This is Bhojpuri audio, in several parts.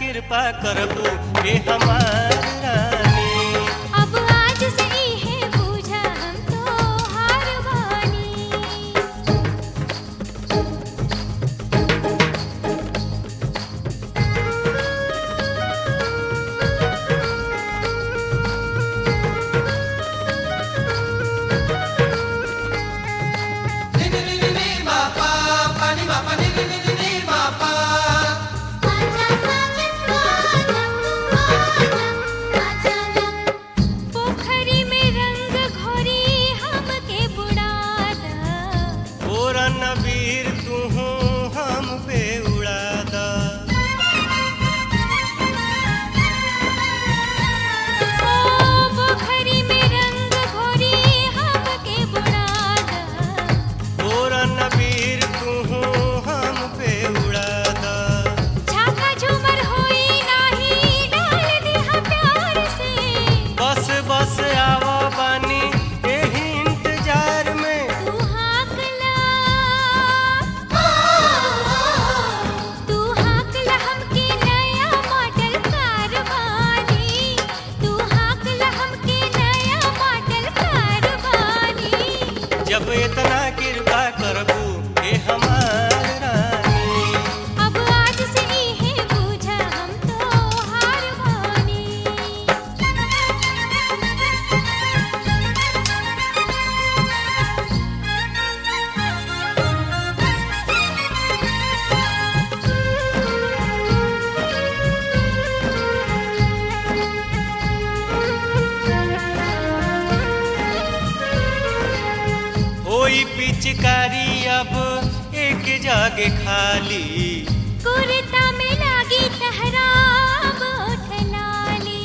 कृपा करबू हे हमार रानी अब आज से है बूझा हम तो हार बानी पोखरी में रंग घोरी हमके बुड़ादा ओरा नबीर तू हम पे उड़ा दा ओ पोखरी में रंग घोरी हमके बुड़ादा ओरा नबीर तू हम पे उड़ा दा झाका झूमर होई नाही डाल दिहा प्यार से बस बस आवा बानी एही इंतजार में तू हाकला तू हाकला हमके नया मॉडल कारवानी तू हाकला हमके नया मॉडल कारवानी जब इतना कृपा करबू हे हमार रानी अब आज से है बूझा हम तो हार बानी होई पिचकारी अब एक जागे खाली कुर्ता में लागी तहरा बोठ लाली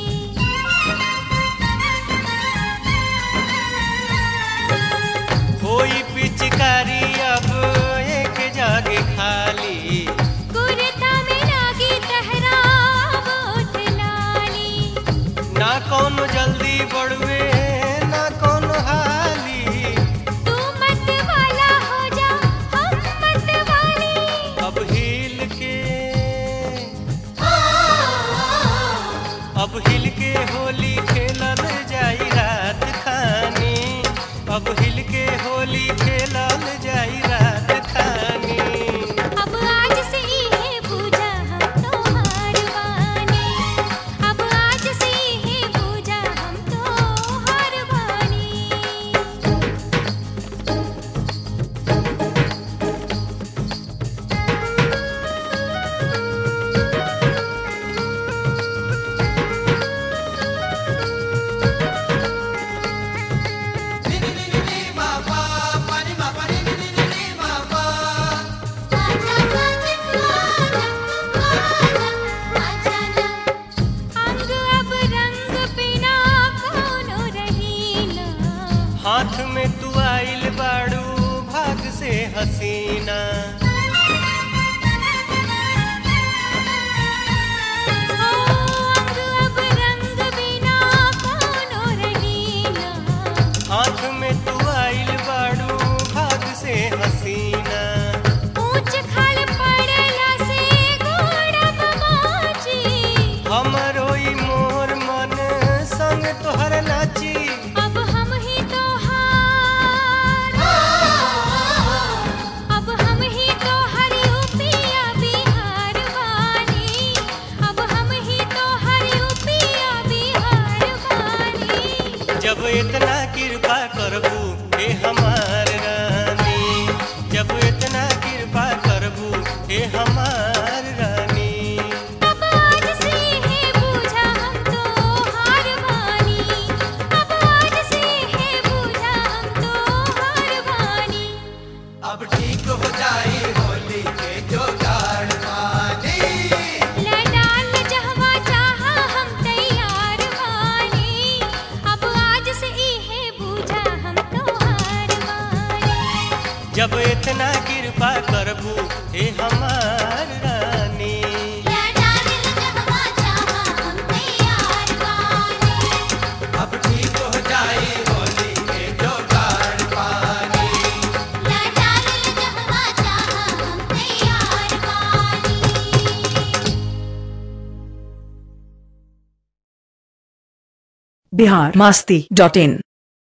होई पिचकारी अब एक जागे खाली कुर्ता में लागी तहरा बोठ लाली ना कोनो जल्दी बढ़वे ना कोनो हाली तू मत वाला हो जा हम मत वाली अब हिल के अब हिल के होली खेलल जाई रात खानी अब हिल के होली खेलल जाई रात खानी अब आज से है बूझा हम तो हार बानी अब आज से है बूझा हम तो हार बानी अंग अब रंग बिना कोनो रहीना हाथ में तू आइल बाड़ू भाग से हसीना ओ अंग अब रंग बिना कोनो रहीना हाथ में तू आइल बाड़ू भाग से हसीना ऊंच खाल पड़ला से घोड़ा बमाची हमरो ई मोर मन संग तोहर नाची अब हम ही तो हार अब हम ही तो हर यूपिया बिहार वानी अब हम ही तो हर यूपिया बिहार वानी जब इतना कृपा करबू हे हमार रानी जब इतना कृपा करबू हे हमार रानी अब आज से है बूझा हम तो हार बानी अब आज से है बूझा हम तो हार बानी अब ठीक हो जाई होली के जोगाड़ पानी लडाल जहवा चाहा हम तैयार बानी अब आज से ई है बूझा हम तो हार बानी जब इतना कृपा करबू हे हमार रानी लडाल जहवा चाहा हम तैयार बानी अब ठीक हो जाई होली के जोगाड़ पानी लडाल जहवा चाहा हम तैयार बानी बिहार मास्ती डॉट इन